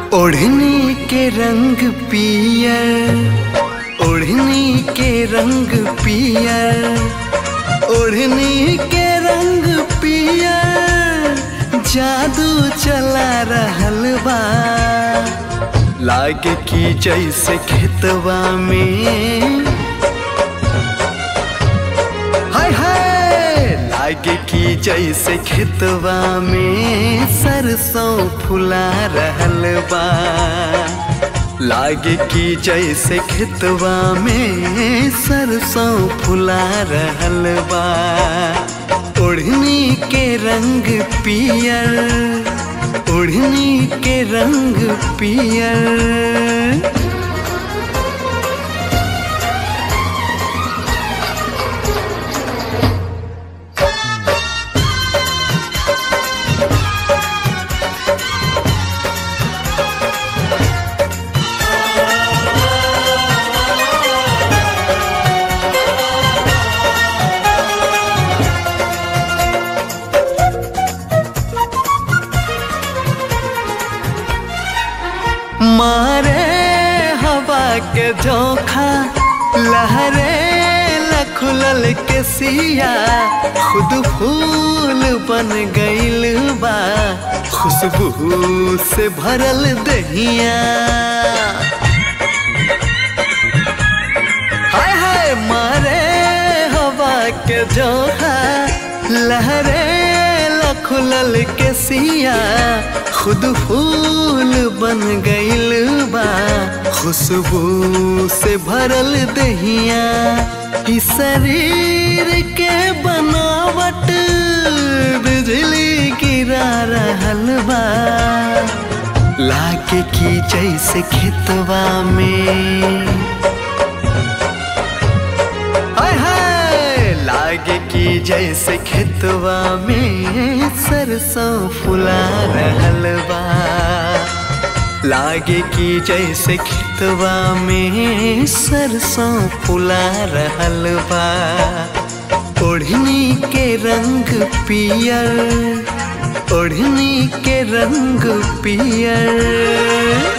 ओढ़नी के रंग पियर ओढ़नी के रंग पियर ओढ़नी के रंग पियर जादू चला रहल बा लागे की जैसे खेतवा में हाय हाय लागे की जैसे खेतवा में सरसों फुला रहल बा लागे की जैसे खेतवा में सरसों फुला रहल बा ओढ़नी के रंग पियर ओढ़नी के रंग पियर मारे हवा के झोंका लहरे लखुलल के सिया खुद फूल बन गईल बा खुशबू से भरल दहिया हाय हाय मारे हवा के झोंका लहरे लखुलल के सिया खुद फूल बन गईल बा खुशबू से भरल दहिया ई शरीर के बनावट बिजली गिरा रहल बा लागे की जैसे खेतवा में हाय हाय लागे की जैसे खेतवा में सरसों फुला रहल बा लागे की जैसे खेतवा में सरसों फुला रहल बा ओढ़नी के रंग पियर ओढ़नी के रंग पियर